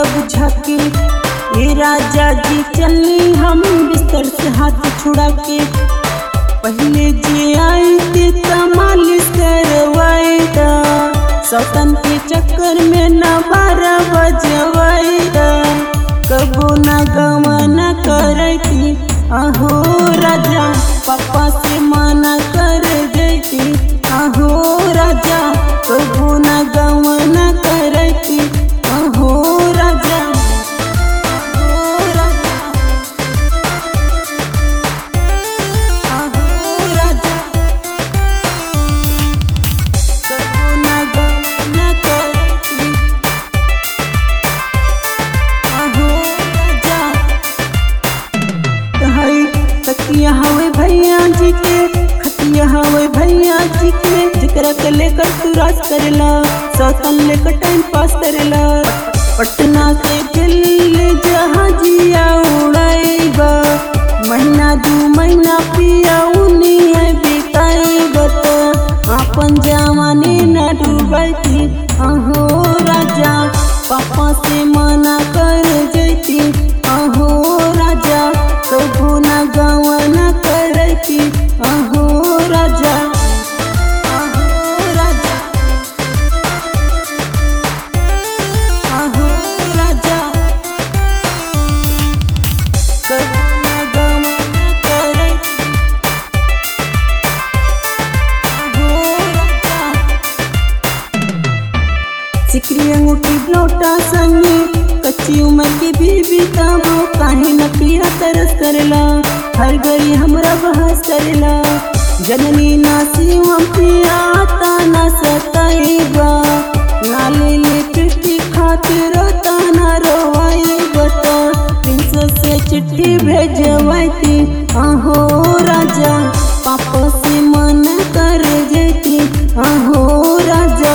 बुझा के ये राजा जी चलनी हम बिस्तर से हाथ छुड़ा के पहले जे आई थे त मालिश करवाए दा सौतन के चक्कर में न बारह बजवाए दा कबो न गमन करती अहो राजा पापा से मना कर देती अहो राजा कबो न गमन करती अहो राजा अहो राजा अहो राजा कबो न गमन करती अहो राजा हई तकिया हवे भैया जी के खतिया हवे भैया जी के जिकरा के लेकर तू राज करेला सौतन लेकर टाइम पास करेला पटना से दिल्ली जहाजिया उड़ाएगा महीना दू महीना पिया उनी है बिताएगा तो अपन जवानी न डूबती अहो राजा पापा से मना कर जैती अहो राजा कबू न गवन करती अहो राजा अहो राजा अहो राजा कबू न गवन करती अहो राजा सिकरी अंगूठी लौटा संगे कच्ची उम्र की बीबी ताबो काहे न पिया तरस करेला हर घड़ी हमरा बहस करेला जननी नासी हम पिया ताना सताएगा ना ले ले चिट्ठी खातिर ताना रोवाएगा तो प्रिंसेस से चिट्ठी भेजवाती अहो राजा पापा से मन कर जेती अहो राजा